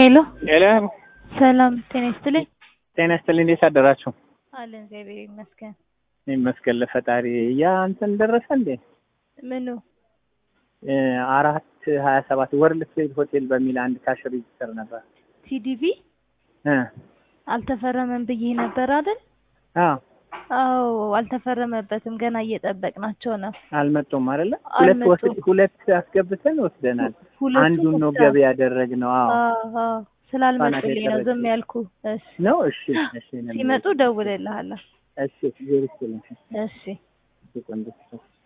ሄሎ ሄሎ ሰላም ጤና ይስጥልኝ። ጤና ይስጥልኝ። እንዴት አደራችሁ? አለን እግዚአብሔር ይመስገን። ይመስገን ለፈጣሪ። ያ እንትን ደረሰ እንዴ? ምኑ እ አራት ሀያ ሰባት ወርልድ ትሬድ ሆቴል በሚል አንድ ካሽ ሬጅስተር ነበር ቲዲቪ እ አልተፈረመም ብዬ ነበር አይደል? አዎ አዎ አልተፈረመበትም። ገና እየጠበቅናቸው ነው። አልመጡም አይደለ? ሁለት አልመጡም። ወስድ ሁለት አስገብተን ወስደናል። ሁለቱም አንዱን ነው ብቻ። ገቢ ያደረግነው። አዎ አዎ አዎ ስላልመጡልኝ ነው ዝም የቀረችው። ያልኩ። እሺ ነው። እሺ እሺ። ሲመጡ ደውልልሃለሁ። እሺ ዜሮ ይስጥልኝ። እሺ ቆንጆ